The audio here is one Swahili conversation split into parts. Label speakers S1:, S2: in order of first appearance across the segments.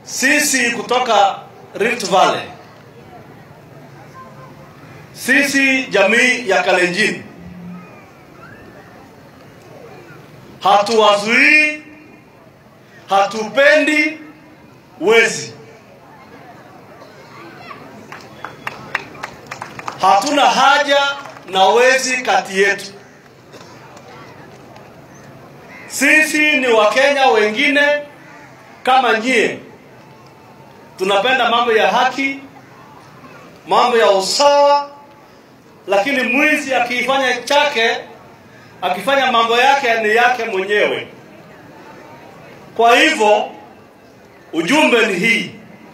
S1: sisi kutoka Rift Valley, sisi jamii ya Kalenjin hatuwazuii, hatupendi wezi, hatuna haja na wezi kati yetu. Sisi ni Wakenya wengine kama nyie, tunapenda mambo ya haki, mambo ya usawa, lakini mwizi akifanya chake, akifanya mambo yake ni yake mwenyewe. Kwa hivyo ujumbe ni hii,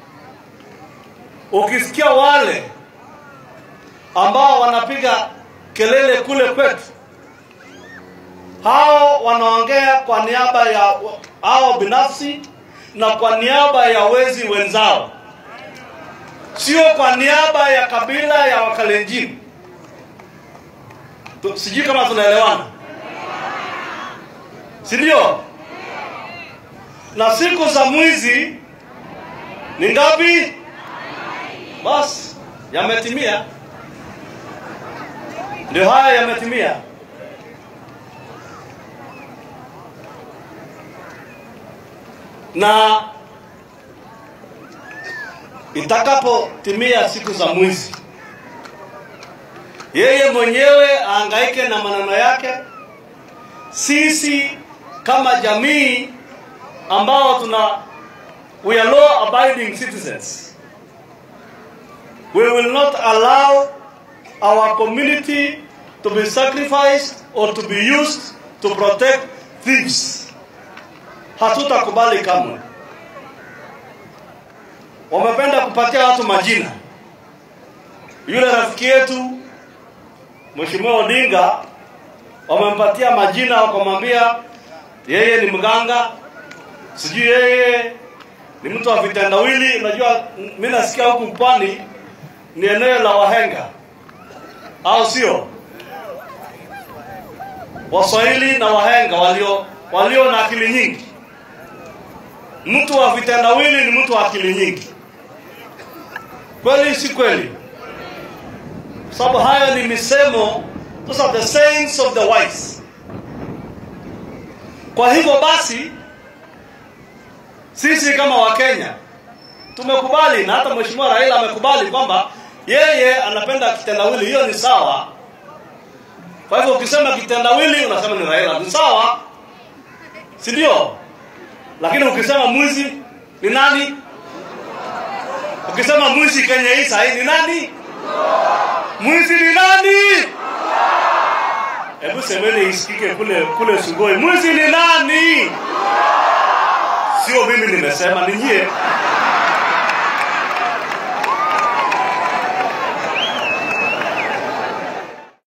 S1: ukisikia wale ambao wanapiga kelele kule kwetu, hao wanaongea kwa niaba ya hao binafsi na kwa niaba ya wezi wenzao, sio kwa niaba ya kabila ya Wakalenjin. Tu- Sijui kama tunaelewana, si ndio? Na siku za mwizi ni ngapi? Basi yametimia, ndio haya yametimia. na itakapotimia siku za mwizi, yeye mwenyewe ahangaike na maneno yake. Sisi kama jamii ambao tuna we are law abiding citizens, we will not allow our community to be sacrificed or to be used to protect thieves hatutakubali kamwe. Wamependa kupatia watu majina. Yule rafiki yetu Mheshimiwa Odinga wamempatia majina, wakamwambia yeye ni mganga, sijui yeye ni mtu wa vitendawili. Unajua, mimi nasikia huku pwani ni eneo la wahenga, au sio? Waswahili na wahenga walio walio na akili nyingi mtu wa vitendawili ni mtu wa akili nyingi. Kweli si kweli? Kwa sababu hayo ni misemo, those are the sayings of the wise. Kwa hivyo basi, sisi kama Wakenya tumekubali, na hata Mheshimiwa Raila amekubali kwamba yeye anapenda kitendawili. Hiyo ni sawa. Kwa hivyo ukisema kitendawili unasema ni Raila, ni sawa, si ndio? lakini ukisema mwizi ni nani? Ukisema mwizi Kenya hii sahii ni nani? Mwizi ni nani? Hebu semeni isikike kule kule Sugoi, mwizi ni nani? Sio mimi nimesema, ni nyie.